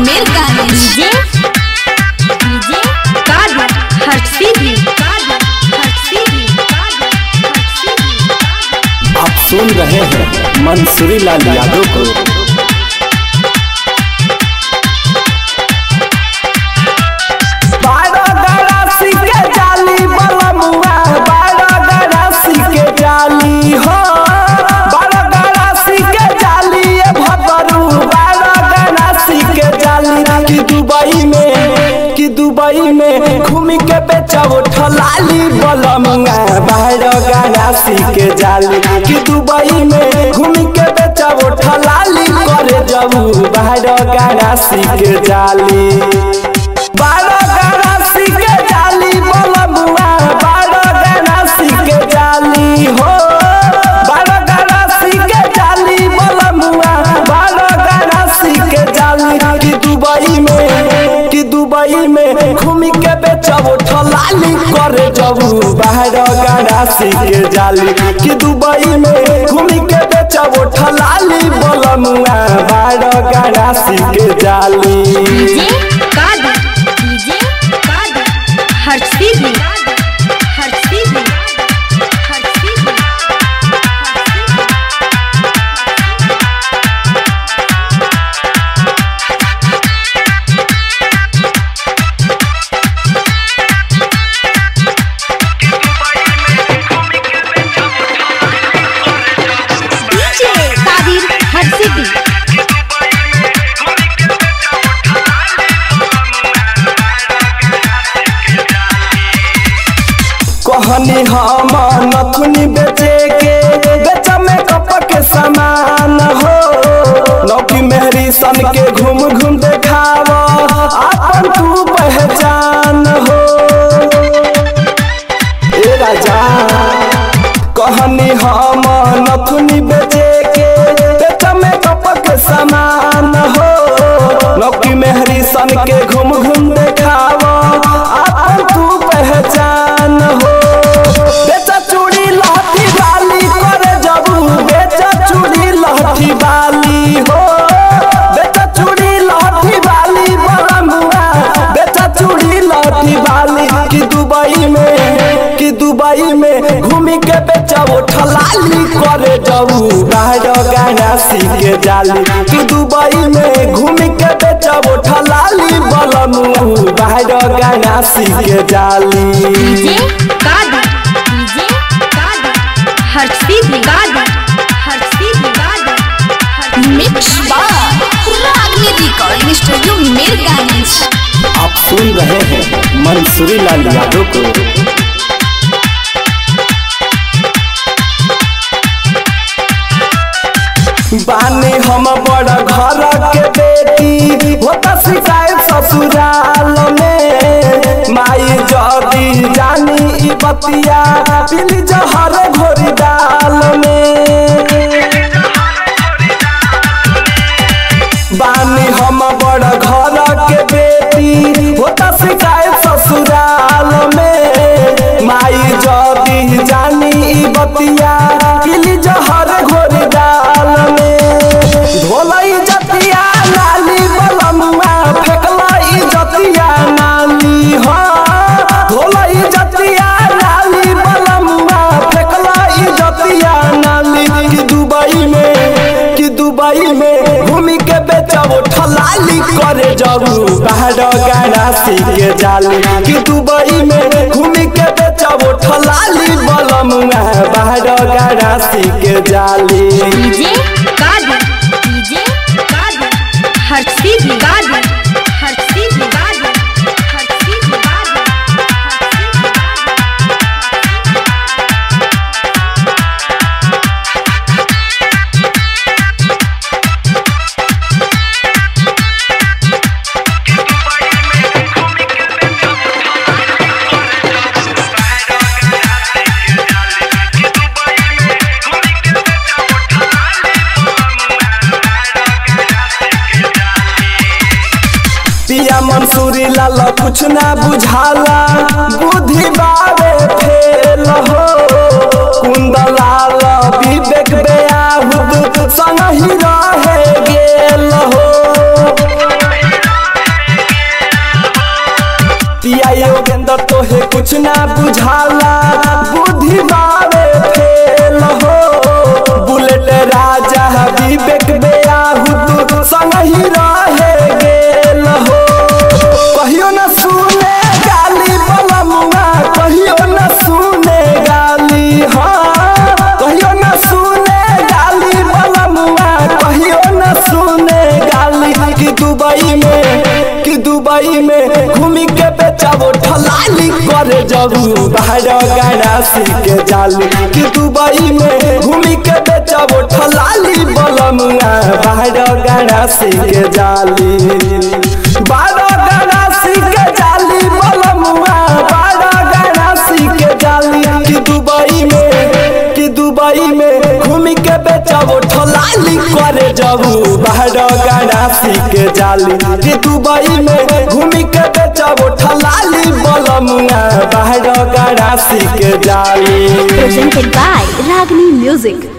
Mirganj DJ DJ कादर हर्षिदी कादर हर्षिदी कादर हर्षिदी आप सुन रहे हैं मंसूरी लाल यादव को बारह गरासी के जाली बलमुआ बारह गरासी के जाली हो बारह गरासी के जाली ये भदरू बारह गरासी के जाली कि दुबई में कि दुबई में घूम के बेचब ठलाली बलमुआ बारह गरासी के जाली कि दुबई में घूम के बेचब ठलाली करे जबू बारह गरासी के जाली बारह गरासी के जाली बलमुआ बारह गरासी के जाली हो बारह गरासी के जाली बलमुआ बारह गरासी के जाली कि दुबई में कि दुबई में घूम के बेचब ठलाली करे जबू बारह गरासी के जाली कि दुबई में घूम के बेचब ठलाली बलमुआ बारह गरासी के जाली डीजे कादर डीजे कादर हर्षिदी हर्षिदी हर्षिदी डीजे कादिर हर्षिदी कहनी हम नथुनी बेचे के बेच में कप के सामान हो नौकी मेहरी सन के घूम घूम देखाव अपन तू पहचान हो ए राजा कहनी हम नथुनी बेचे के बेच में कप के सामान हो नौकी मेहरी सन के घूम घूम देखाव अपन तू पहचान हो बेचा चूड़ी लहठी बाली करे जबू बेचा चूड़ी लहठी बाली हो बेचा चूड़ी लहठी बाली बलमुआ बेचा चूड़ी लहठी बाली कि दुबई में कि दुबई में घूमी के बेचा वो ठलाली करे जबू बाहर गनासी के जाली कि दुबई में घूमी के बेचा वो ठलाली बलमुआ बाहर गनासी के जाली डीजे कादर डीजे कादर हर्षिदी कादर हर्षिदी कादर मिक्स बार रागनी रिकॉर्डिंग स्टूडियो मीरगंज आप सुन रहे हैं मंसूरी लाल यादव को बानी हम बड़ घर के बेटी होता शिकायत ससुराल में माई जदी जानी ई बतिया पीली जहर घोरी डाल में बानी हम बड़ घर के बेटी होता शिकायत ससुराल में माई जदी जानी ई बतिया पीली जहर घोरी डाल में धोलई जतिया नाली बलमुआ फेकलई जतिया नाली हो धोलई जतिया नाली बलमुआ फेकलई जतिया नाली कि दुबई में कि दुबई में घूमी के बेचब ठलाली करे जबू बाहर गरासी के जाली कि दुबई में घूमी के बेचब ठलाली बलमुआ बाहर गरासी के जाली डीजे कादर डीजे कादर हर्षिदी कादर हर्षिदी कादर हर्षिदी कादर पिया मंसूरी लाल कुछ ना बुझाला बुद्धि बारे फेल हो कुंदलाल विवेक बेयाहुद संग ही रहे गेल हो संगही रहे गेल हो कहियो न सुने गाली बलमुआ कहियो न सुने गाली हाँ कहियो न सुने गाली बलमुआ कहियो न सुने गाली कि दुबई में कि दुबई में घूमी के बेचाबो ठलाली करे जबू बाहर गाना के जाली कि दुबई में घूमी के बेचाबो ठलाली बलमुआ बाहर गाना के जाली बारह गाना के जाली बलमुआ बारह गाना के जाली कि दुबई में कि दुबई में घूमी के बेचाबो ठलाली करे जबू बाहर गाना के जाली कि दुबई में घूमी के बेचाबो ठलाली बलमुआ बाहर गाना के जाली Presented by Ragini Music.